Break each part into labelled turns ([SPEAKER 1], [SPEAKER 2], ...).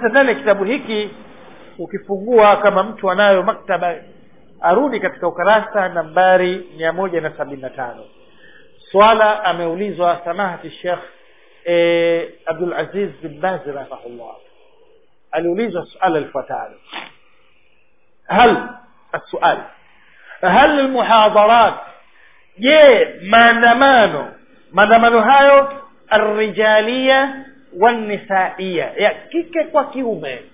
[SPEAKER 1] sasa ndani ya kitabu hiki ukifungua kama mtu anayo maktaba arudi katika ukarasa nambari mia moja na sabini na tano swala ameulizwa samahati shekh e, abdul aziz bin bazi rahimahullah aliulizwa suala lifuatalo hal السؤال هل المحاضرات je maandamano maandamano hayo arrijalia wannisaiya ya kike kwa kiume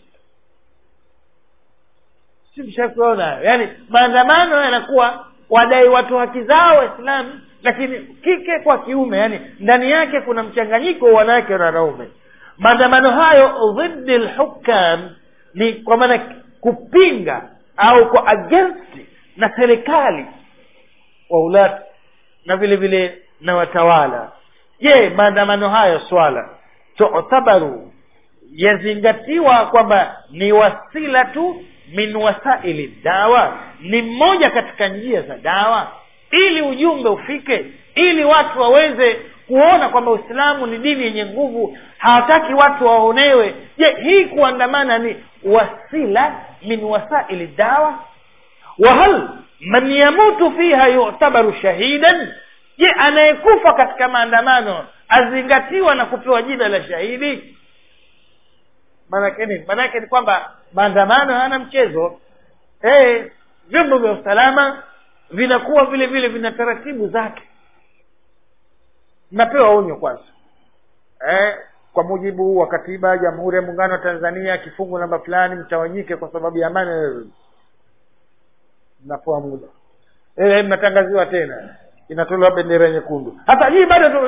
[SPEAKER 1] si mshakuona yaani maandamano yanakuwa wadai watu haki zao waislamu lakini kike kwa kiume yani ndani yake kuna mchanganyiko wa wanawake na wanaume maandamano hayo dhidi lhukam ni kwa maana kupinga au kwa against na serikali waulati na vile vile na watawala je maandamano hayo swala tutabaru yazingatiwa kwamba ni wasila tu min wasaili dawa ni mmoja katika njia za dawa ili ujumbe ufike ili watu waweze kuona kwamba uislamu ni dini yenye nguvu hawataki watu waonewe je hii kuandamana ni wasila min wasaili dawa wahal man yamutu fiha yutabaru shahidan je anayekufa katika maandamano azingatiwa na kupewa jina la shahidi maanake nini maanake ni kwamba maandamano hayana mchezo hey, vyombo vya usalama vinakuwa vile vile vina taratibu zake mnapewa onyo kwanza eh, kwa mujibu wa katiba ya jamhuri ya muungano wa tanzania kifungu namba fulani mtawanyike kwa sababu ya amani mnapewa muda eh, mnatangaziwa tena inatolewa bendera nyekundu hata hii bado tu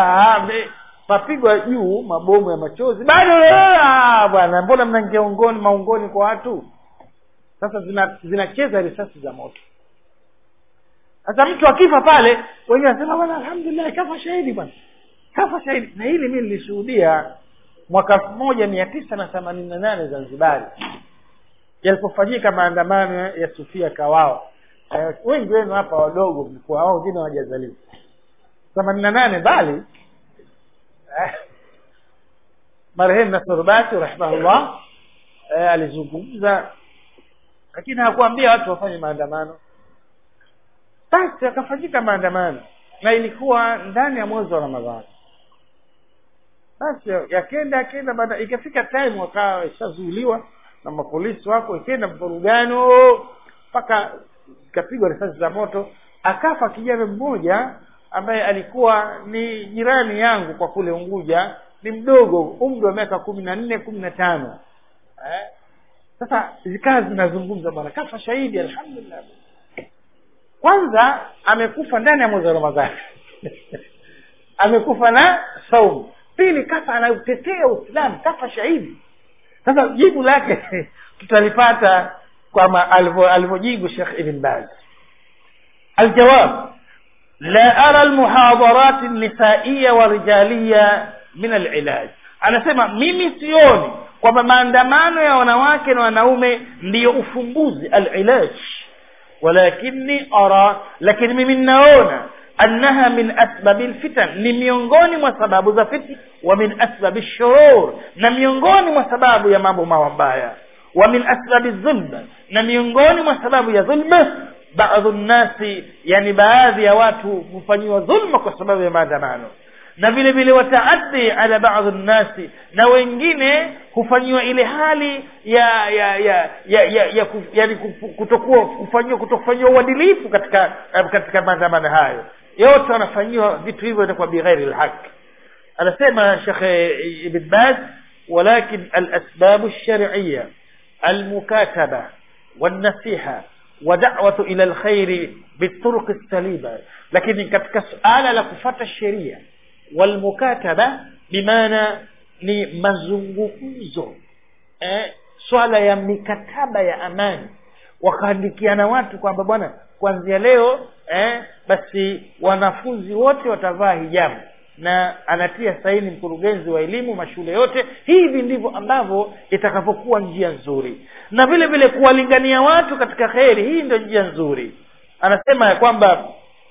[SPEAKER 1] mapigwa juu mabomu ya machozi bado bwana mbona mnaingia ungoni maungoni kwa watu sasa zinacheza zina risasi za moto sasa mtu akifa pale wenyewe wanasema bwana alhamdulillah kafa shahidi bwana kafa shahidi na hili mi nilishuhudia mwaka elfu moja mia tisa na themanini na nane zanzibari yalipofanyika maandamano ya sufia kawao eh, wengi wenu hapa wadogo mlikuwa wao wengine hawajazaliwa themanini na nane bali eh, marehemu nasurubati rahimahullah eh, alizungumza lakini hakuambia watu wafanye maandamano basi akafanyika maandamano na ilikuwa ndani ya mwezi wa ramadhani basi yakenda yakenda baada ikafika time wakawa ishazuiliwa na mapolisi wako ikenda mvurugano mpaka ikapigwa risasi za moto akafa kijana mmoja ambaye alikuwa ni jirani yangu kwa kule unguja ni mdogo umri wa miaka kumi na nne kumi na tano eh? sasa zikawa zinazungumza bwana kafa shahidi alhamdulillah kwanza amekufa ndani ya mwezi wa ramadhani amekufa na saumu pili kafa anautetea uislamu kafa shahidi sasa jibu lake tutalipata kwama alivyojibu shekh ibn baz aljawab la ara almuhadarat nisaiya wa rijaliya min alilaj anasema mimi sioni kwamba maandamano ya wanawake na wanaume ndiyo ufumbuzi alilaj walakini ara lakini mimi ninaona annaha min asbabi lfitan ni miongoni mwa sababu za fitna wa min asbabi shurur na miongoni mwa sababu ya mambo mabaya wa min asbabi dhulma na miongoni mwa sababu ya dhulma baadhu nnasi yani baadhi ya watu hufanyiwa dhulma kwa sababu ya maandamano na vile vile wataaddi ala baadhi nnasi na wengine hufanyiwa ile hali ya ya ya ya, ya, ya kuf, yani kutokuwa kufanyiwa kutokufanyiwa uadilifu katika katika maandamano hayo yote wanafanyiwa vitu hivyo itakuwa bighairi lhaq anasema shekhe ibn baz ولكن الأسباب الشرعية المكاتبة والنصيحة ودعوة إلى الخير بالطرق السليمة لكن katika suala la kufata sheria walmukataba bimaana ni mazungumzo eh, swala ya mikataba ya amani wakaandikiana watu kwamba bwana kuanzia leo eh, basi wanafunzi wote watavaa hijabu na anatia saini mkurugenzi wa elimu mashule yote hivi ndivyo ambavyo itakavyokuwa njia nzuri na vile vile kuwalingania watu katika kheri hii ndio njia nzuri anasema ya kwamba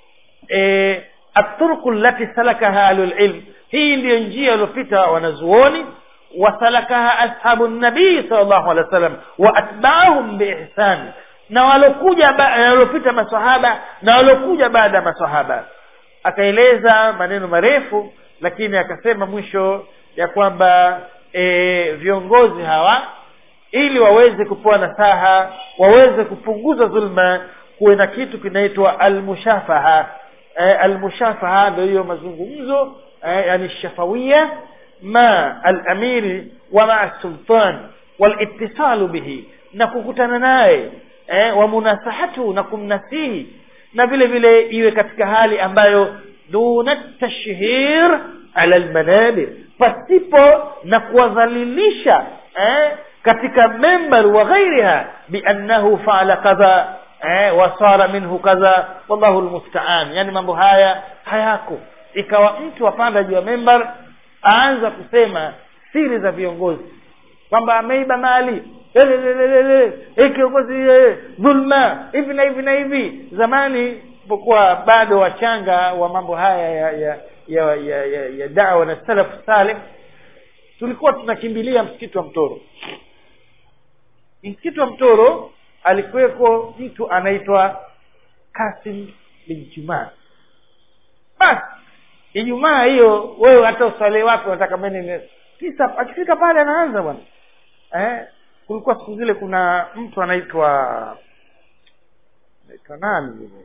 [SPEAKER 1] e, aturku lati salakaha ahlulilm hii ndiyo njia waliopita wanazuoni wasalakaha ashabu nabii sal llahu alehi wa sallam wa atbaahum biihsani na walokuja waliopita masahaba na walokuja baada ya masahaba akaeleza maneno marefu lakini akasema mwisho ya kwamba e, viongozi hawa ili waweze kupewa nasaha waweze kupunguza dhulma kuwe na kitu kinaitwa almushafaha e, almushafaha ndio hiyo mazungumzo e, yani shafawia ma alamiri wa maa sultan walitisalu bihi na kukutana naye eh, wa munasahatu na kumnasihi na vile vile iwe katika hali ambayo duna tashhir ala almanabir pasipo na kuwadhalilisha eh, katika membar wa ghairiha biannahu faala kadha eh, wasara minhu kadha wallahu lmustaan yani mambo haya hayako ikawa mtu apanda juu ya membar aanza kusema siri za viongozi kwamba ameiba mali kiongozi dhulma hivi na hivi na hivi zamani pokuwa bado wachanga wa mambo haya ya ya ya, ya, ya, ya dawa na salafu saleh tulikuwa tunakimbilia msikiti wa mtoro msikiti wa mtoro alikuweko mtu anaitwa kasim bin jumaa basi ijumaa hiyo wewe hata uswali wake unataka mene tisa akifika pale anaanza bwana eh kulikuwa siku zile kuna mtu anaitwa naitwa nani yule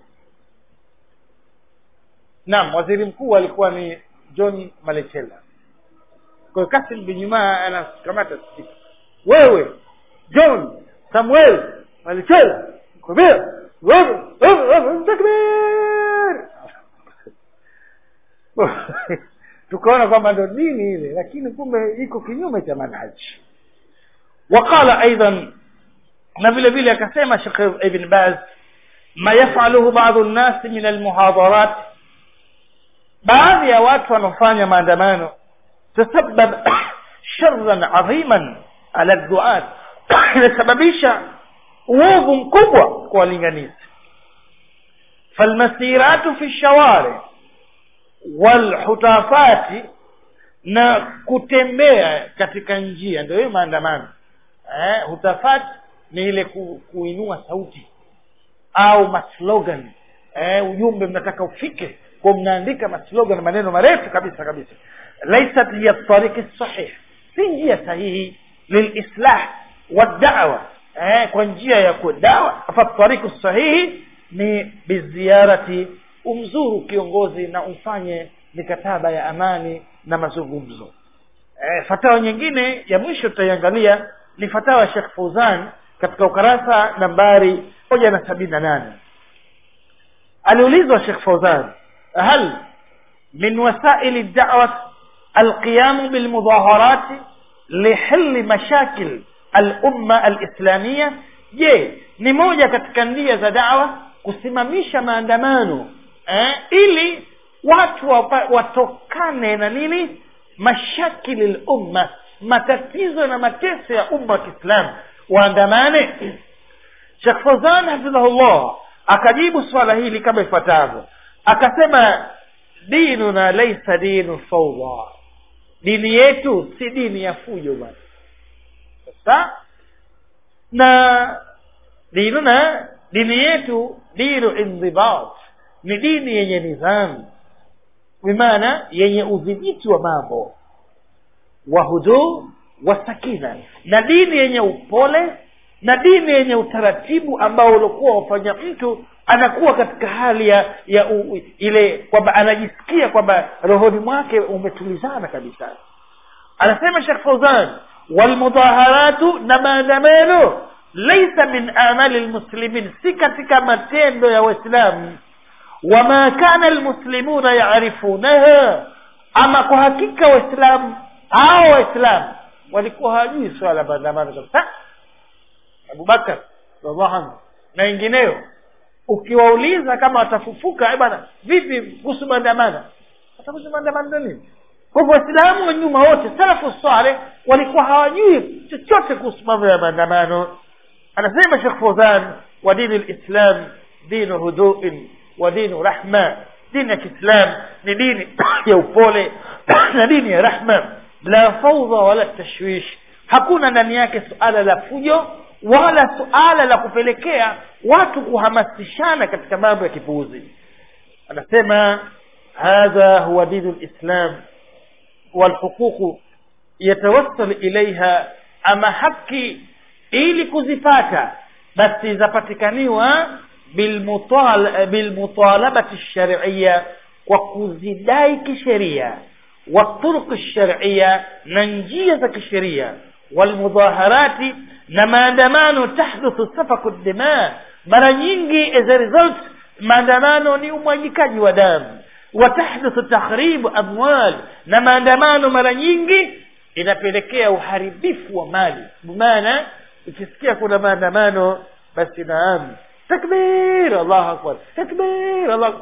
[SPEAKER 1] naam waziri mkuu alikuwa ni john malechela kwa hiyo kasim bin jumaa anakamata spika wewe john samuel malechela kubia takbir tukaona kwamba ndo dini ile lakini kumbe iko kinyume cha manhaji وقال ايضا na vile vile akasema Sheikh Ibn Baz ma yafaluhu baadhi an-nas min al-muhadarat baadhi ya watu wanaofanya maandamano tasabab sharran adhiman ala duat inasababisha uovu mkubwa kwa walinganizi falmasiratu fi shawari walhutafati na kutembea katika njia ndio hiyo maandamano eh, hutafati ni ile ku, kuinua sauti au maslogan eh, ujumbe mnataka ufike kwa mnaandika maslogan maneno marefu kabisa kabisa laisat hiya tariki sahih si njia sahihi lilislah wadawa eh, kwa njia ya kudawa fatariku sahihi ni biziarati umzuru kiongozi na umfanye mikataba ya amani na mazungumzo e, fatawa nyingine ya mwisho tutaiangalia ni fatawa ya Sheikh Fauzan katika ukarasa nambari moja na sabini na nane aliulizwa Sheikh Fauzan hal min wasaili da'wat alqiyamu bilmudaharati lihilli mashakil al-umma al-islamia je ni moja katika njia za da'wa kusimamisha maandamano eh, ili watu wapa, watokane na nini mashakili lumma matatizo na mateso ya umma wa kiislamu waandamane shekh fozan hafidhahullah akajibu swala hili kama ifuatavyo akasema dinuna laisa dinu faudha dini yetu si dini ya fujo bwana sasa na dinuna dini yetu dinu indhibat ni dini yenye nidhamu bimaana yenye udhibiti wa mambo wa huduu wa sakina na dini yenye upole na dini yenye utaratibu ambao uliokuwa wafanya mtu anakuwa katika hali ya, ya u, ile kwamba anajisikia kwamba rohoni mwake umetulizana kabisa anasema shekh fauzan walmudaharatu na maandamano laisa min amali lmuslimin si katika matendo ya waislamu wama kana almuslimuna yarifunaha ama kwa hakika waislamu hao waislamu walikuwa hawajui swala la maandamano kabisa abubakar radhiallahu anhu na wengineo ukiwauliza kama watafufuka bwana vipi kuhusu maandamano watakuhusu maandamano nini kwa hivyo waislamu wa nyuma wote salafu saleh walikuwa hawajui chochote kuhusu mambo ya maandamano anasema shekh fozan wa dini lislam dinu huduin wa dinu rahma dini ya kiislam ni dini ya upole na dini ya rahma la faudha wala tashwish hakuna ndani yake suala la fujo wala suala la kupelekea watu kuhamasishana katika mambo ya kipuuzi anasema hadha huwa dinu lislam walhuququ yatawassal ilaiha ama haki ili kuzipata basi zapatikaniwa bilmutal- bilmutalabati lshariya kwa kuzidai kisheria والطرق الشرعية ننجية كالشريعة والمظاهرات na maandamano tahduthu safaku dima mara nyingi as a result maandamano ni umwagikaji wa damu wa tahduthu takhribu amwal na maandamano mara nyingi inapelekea uharibifu wa mali maana ukisikia kuna maandamano basi naam takbir allahu akbar takbir allah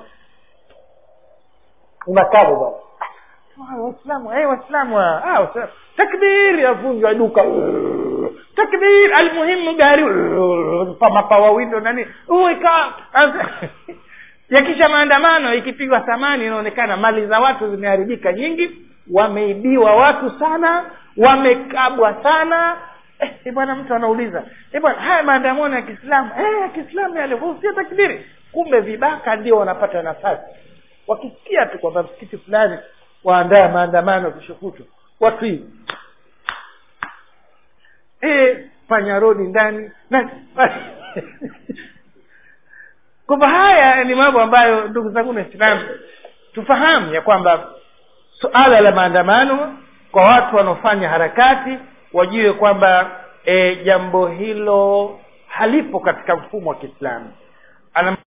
[SPEAKER 1] unakabo bwana waislamu eh waislamu ah waislamu takbir yavunjwa duka takbir almuhimu gari mapawa windo nani uweka yakisha maandamano ikipigwa thamani inaonekana mali za watu zimeharibika nyingi wameibiwa watu sana wamekabwa sana eh, bwana mtu anauliza eh, bwana haya maandamano ya kiislamu eh, ya kiislamu yale husia takbiri kumbe vibaka ndio wanapata nafasi wakisikia tu kwamba msikiti fulani waandaa maandamano keshokutu watu hivi eh, panya rodi ndani na kwamba haya ni mambo ambayo ndugu zangu waislamu tufahamu ya kwamba suala la maandamano kwa watu wanaofanya harakati wajue kwamba e, jambo hilo halipo katika mfumo wa kiislamu Ana